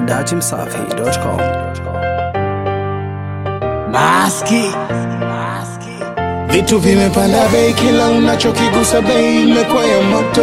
dachimsafi.com. Maski. Vitu vimepanda bei, kila unachokigusa bei imekuwa ya moto.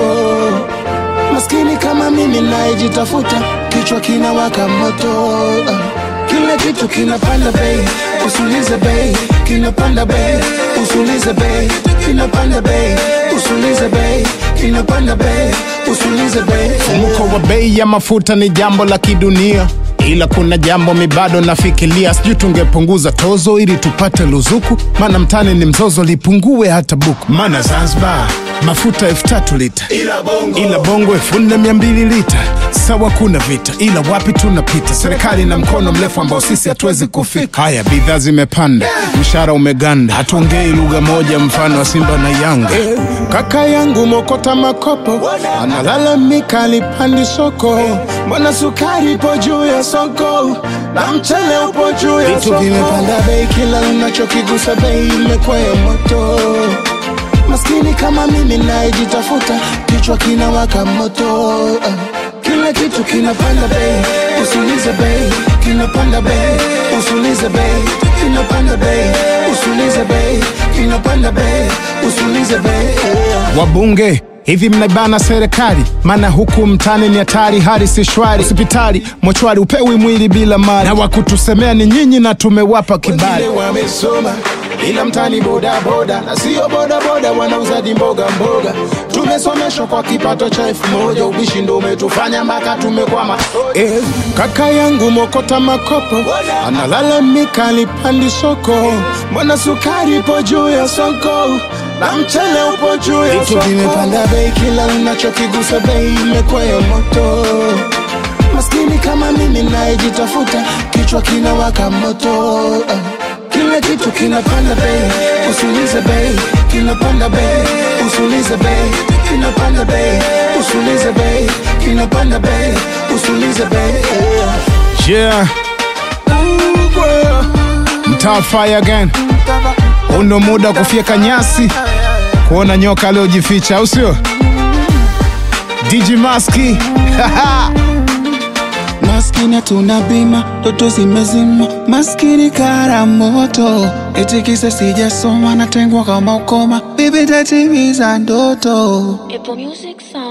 Maskini kama mimi nayejitafuta, kichwa kinawaka moto. Kila kitu kinapanda bei, usulize bei, kinapanda bei, usulize bei, kinapanda bei, usulize bei, kinapanda bei, usulize bei. Mfumuko wa bei ya mafuta ni jambo la kidunia, ila kuna jambo mi bado nafikiria, sijui tungepunguza tozo ili tupate luzuku, maana mtani ni mzozo, lipungue hata buku. Maana Zanzibar mafuta elfu tatu lita, Ila bongo. ila bongo elfu nne mia mbili lita. Sawa, kuna vita, ila wapi tunapita? Serikali na mkono mrefu ambao sisi hatuwezi kufika. Haya, bidhaa zimepanda, mshahara umeganda, hatuongei lugha moja, mfano wa Simba na Yanga. Kaka yangu mokota makopo analalamika alipandi soko, mbona sukari ipo juu ya soko na mchele upo juu ya Vitu soko. vimepanda bei, kila unachokigusa bei imekuwa ya moto. Maskini kama mimi nayejitafuta, kichwa kinawaka moto. Kila kitu kinapanda bei, usulize bei, kinapanda bei, usulize bei, kinapanda bei, usulize bei, kinapanda bei, usulize bei. Wabunge hivi mnaibana serikali, maana huku mtani ni hatari, hali si shwari. Hospitali mochwari, upewi mwili bila mali, na wakutusemea ni nyinyi na tumewapa kibali. Wengine wamesoma ila mtani boda boda na sio boda boda, wanauzaji mboga mboga. Tumesomeshwa kwa kipato cha elfu moja, ubishi ndo umetufanya mpaka tumekwama. Eh, kaka yangu mokota makopo analalamika alipandi soko, mbona sukari ipo juu ya soko na mchele upo juu ya Vitu soko. vimepanda bei, kila unachokigusa bei imekuwa ya moto. Maskini kama mimi nayejitafuta, kichwa kinawaka moto. Kila kitu kinapanda bei, usulize bei, kinapanda bei, usulize bei, kinapanda bei, usulize bei, kinapanda bei, usulize bei. Yeah. Mtaa fire again. Huu ndo muda wa kufyeka nyasi, kuona nyoka aliyojificha, au sio? DJ Maski. Maskini hatuna bima, ndoto zimezima, maskini kara moto, eti kisa sijasoma, natengwa kama ukoma, bibi tatimiza ndoto. Apple Music Sound.